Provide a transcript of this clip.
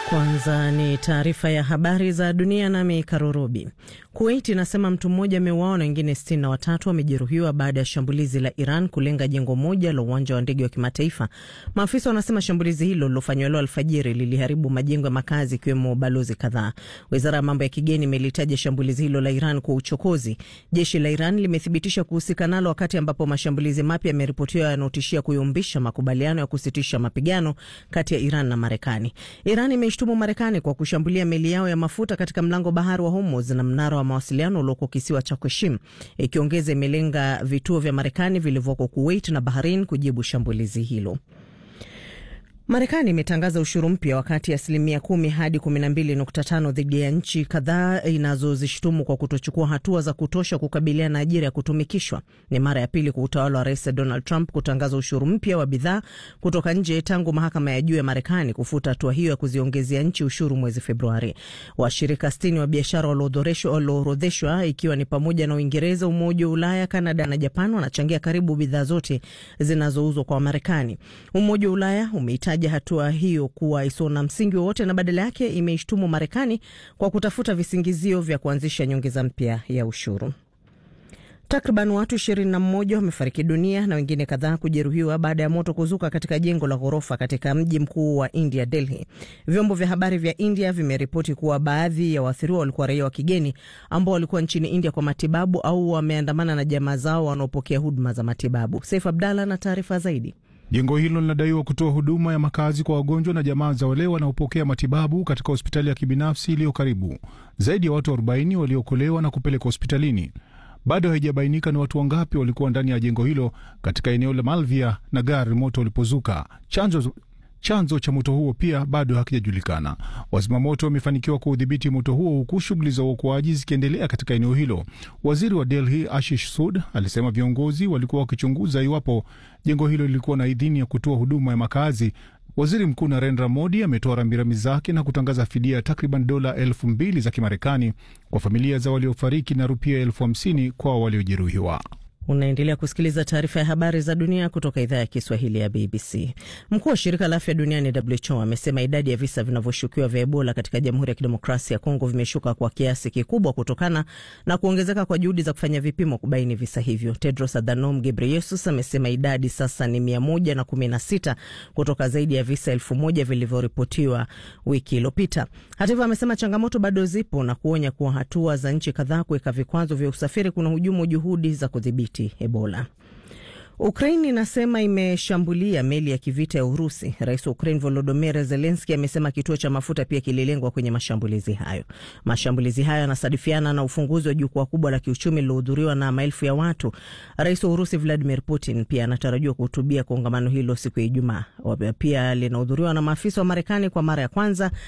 Kwanza ni taarifa ya habari za dunia, nami Karurubi. Kuwait inasema mtu mmoja ameuawa na wengine sitini na watatu wamejeruhiwa baada ya shambulizi la Iran kulenga jengo moja la uwanja wa ndege wa kimataifa. Maafisa wanasema shambulizi hilo lilofanywa leo alfajiri liliharibu majengo ya makazi ikiwemo balozi kadhaa. Wizara ya mambo ya kigeni imelitaja shambulizi hilo la Iran kwa uchokozi. Jeshi la Iran limethibitisha kuhusika nalo, wakati ambapo mashambulizi mapya yameripotiwa yanaotishia kuyumbisha makubaliano ya kusitisha mapigano kati ya Iran na Marekani. Iran imeishtumu Marekani kwa kushambulia meli yao ya mafuta katika mlango bahari wa Hormuz na mnara wa mawasiliano ulioko kisiwa cha Kushim, ikiongeza imelenga vituo vya Marekani vilivyoko Kuwait na Bahrain kujibu shambulizi hilo. Marekani imetangaza ushuru mpya wakati asilimia kumi hadi kumi na mbili nukta tano dhidi ya nchi kadhaa inazozishtumu kwa kutochukua hatua za kutosha kukabiliana na ajira ya kutumikishwa. Ni mara ya pili kwa utawala wa Rais Donald Trump kutangaza ushuru mpya wa bidhaa kutoka nje tangu mahakama ya juu ya Marekani kufuta hatua hiyo ya kuziongezea nchi ushuru mwezi Februari. Washirika sitini wa biashara walioorodheshwa, ikiwa ni pamoja na Uingereza, Umoja wa Ulaya, Kanada na Japan, wanachangia karibu bidhaa zote zinazouzwa kwa Marekani. Umoja wa Ulaya umeita hatua hiyo kuwa isiyo na msingi wowote na badala yake imeishtumu Marekani kwa kutafuta visingizio vya kuanzisha nyongeza mpya ya ushuru. Takriban watu ishirini na mmoja wamefariki dunia na wengine kadhaa kujeruhiwa baada ya moto kuzuka katika jengo la ghorofa katika mji mkuu wa India, Delhi. Vyombo vya habari vya India vimeripoti kuwa baadhi ya waathiriwa walikuwa raia wa kigeni ambao walikuwa nchini India kwa matibabu au wameandamana na jamaa zao wanaopokea huduma za matibabu. Saif Abdallah na taarifa zaidi. Jengo hilo linadaiwa kutoa huduma ya makazi kwa wagonjwa na jamaa za wale wanaopokea matibabu katika hospitali ya kibinafsi iliyo karibu. Zaidi ya watu 40 waliokolewa na kupelekwa hospitalini. Bado haijabainika ni watu wangapi walikuwa ndani ya jengo hilo katika eneo la Malvia na gari moto ulipozuka. Chanzo chanzo cha moto huo pia bado hakijajulikana. Wazimamoto wamefanikiwa kuudhibiti moto huo huku shughuli za uokoaji zikiendelea katika eneo hilo. Waziri wa Delhi Ashish Sud alisema viongozi walikuwa wakichunguza iwapo jengo hilo lilikuwa na idhini ya kutoa huduma ya makazi. Waziri Mkuu Narendra Modi ametoa rambirambi zake na kutangaza fidia ya takriban dola elfu mbili za Kimarekani kwa familia za waliofariki na rupia elfu hamsini kwa waliojeruhiwa. Unaendelea kusikiliza taarifa ya habari za dunia kutoka idhaa ya Kiswahili ya BBC. Mkuu wa shirika la afya duniani WHO amesema idadi ya visa vinavyoshukiwa vya Ebola katika Jamhuri ya Kidemokrasia ya Kongo vimeshuka kwa kiasi kikubwa kutokana na kuongezeka kwa juhudi za kufanya vipimo kubaini visa hivyo. Tedros Adhanom Ghebreyesus amesema idadi sasa ni mia moja na kumi na sita kutoka zaidi ya visa elfu moja vilivyoripotiwa wiki iliyopita. Hata hivyo, amesema changamoto bado zipo na kuonya kuwa hatua za nchi kadhaa kuweka vikwazo vya usafiri kuna hujumu juhudi za kudhibiti Ebola. Ukraine inasema imeshambulia meli ya kivita ya Urusi. Rais wa Ukraine Volodymyr Zelensky amesema kituo cha mafuta pia kililengwa kwenye mashambulizi hayo. Mashambulizi hayo yanasadifiana na ufunguzi wa jukwaa kubwa la kiuchumi lilohudhuriwa na maelfu ya watu. Rais wa Urusi Vladimir Putin pia anatarajiwa kuhutubia kongamano hilo siku ya Ijumaa. Pia linahudhuriwa na maafisa wa Marekani kwa mara ya kwanza